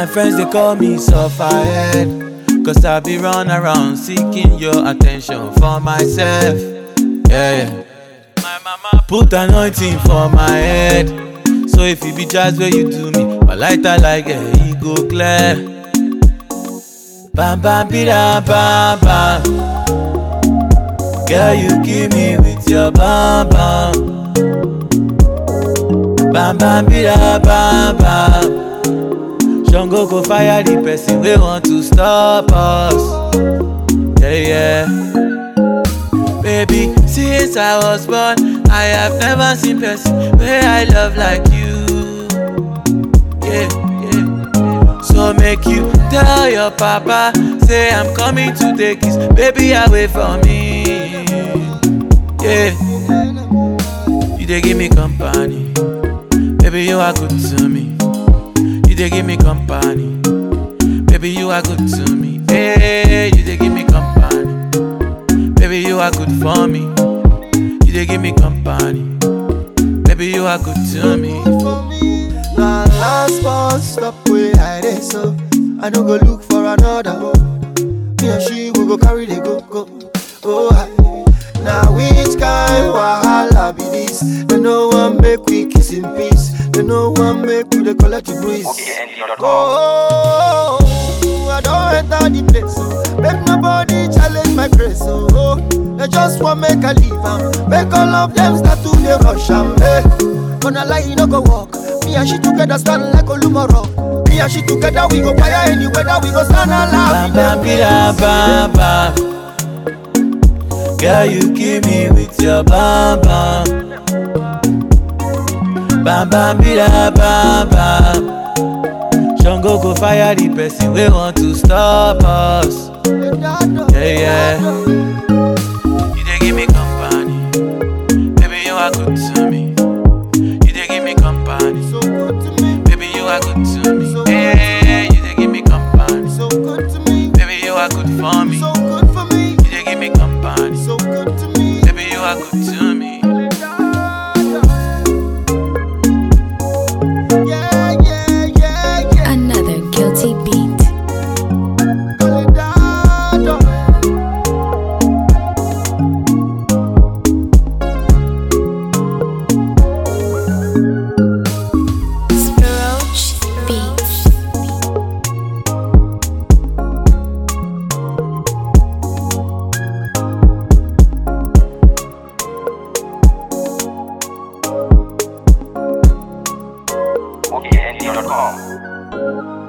My friends they call me sufferhead. Cause I be run around seeking your attention for myself. Yeah, yeah. My mama put anointing for my head. So if it be just where you do me, my lighter like a yeah, go clear. Bam bam bida bam bam. Girl, you give me with your bam bam. Bam bam bida bam bam. Shango go fire the person we want to stop us. Yeah, yeah. Baby, since I was born, I have never seen person where I love like you. Yeah, yeah. So make you tell your papa, say I'm coming to take his baby away from me. Yeah. You they give me company, baby you are good to me. You they give me company, baby you are good to me. Hey, you they give me company, baby you are good for me. You they give me company, baby you are good to me. Na last bus stop where I dey so I no go look for another one. Me and she we go carry the go go. Oh hi. Now which kind wahala be this? They no one make we kiss in peace. They no one make we dey collect the breeze. Oh, I don't enter the place, so make nobody challenge my grace. Oh, oh. they just want make I leave am, make all of them start to dey rush am. Hey, gonna lie, you no go walk. Me and she together stand like Olumoro. Me and she together we go fire any weather, we go stand alive. Bam bam bida bam bam. Girl, you give me with your bam bam. Bam bam bida bam bam. Shango go fire the person we want to stop us. Yeah, yeah. You they give me company, baby you are good to me. You they give me company, So good to me, baby you are good to me. Hey, you they give me company, so good to me, baby you are good for me. so good for me, You they give me company, so good to me. baby you are good to me. Yeah, yeah, yeah, yeah. Another guilty beat. Toledado. Roach Beats. OKND.com.